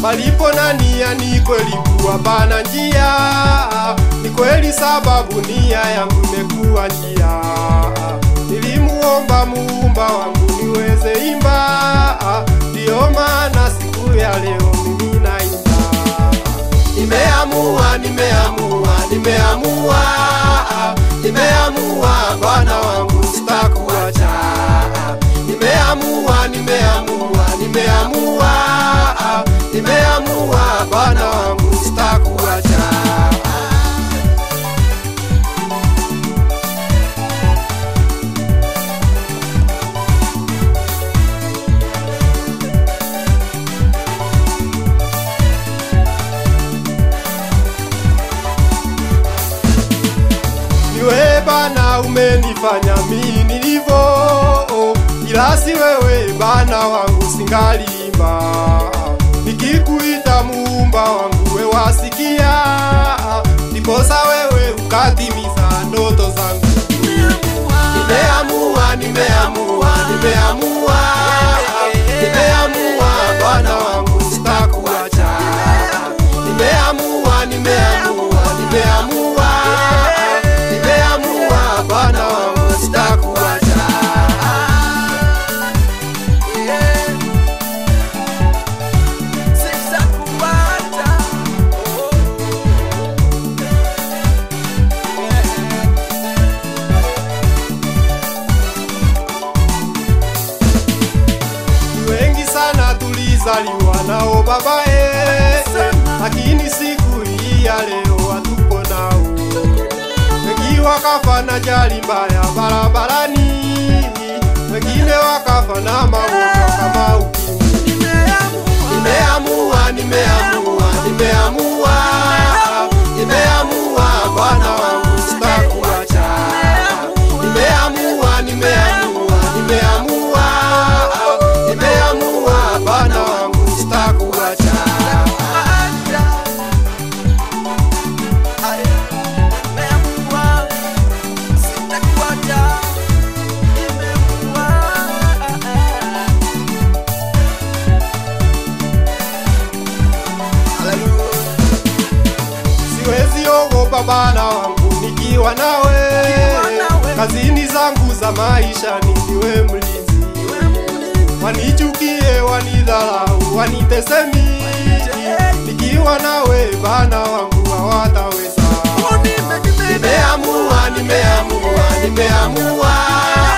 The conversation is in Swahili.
palipo na nia ni kweli kuwa pana njia, ni kweli sababu nia yangu imekuwa njia. Nilimuomba muumba wangu niweze imba, ndiyo maana siku ya leo mimi naimba. Nimeamua, nimeamua, nimeamua, nimeamua Bwana wangu sitakuacha. Nimeamua, nimeamua, nimeamua, nimeamua Bwana wangu sitakuacha. Niwe Bwana umenifanya mimi nilivyo, ila si wewe Bwana wangu singalimba. Nikikuita muumba wangu we wasikia, ndiposa wewe ukatimiza ndoto zangu. Nimeamua, nimeamua, nimeamua, nimeamua Bwana wangu sitakuacha. Nimeamua, nimeamua, nimeamua, nimeamua Bwana wangu sitakuacha. Ni wengi sana tulizaliwa nao babae, lakini siku hii ya leo hatupo nao. Wengi wakafa na ajali mbaya barabarani, wengine wakafa na magonjwa kama ukimwi. Nimeamua, nimeamua, nimeamua, nimeamua Bwana wangu sitakuacha. Nimeamua, nimeamua, nimeamua, nimeamua Bwana wangu sitakuacha. Siwezi ogopa Bwana wangu nikiwa nawe, kazini zangu za maisha niwe mlinzi. Wanichukie, wanidharau, wanitesemi, nikiwa nawe Bwana wangu hawataweza. Nimeamua, nimeamua, nimeamua,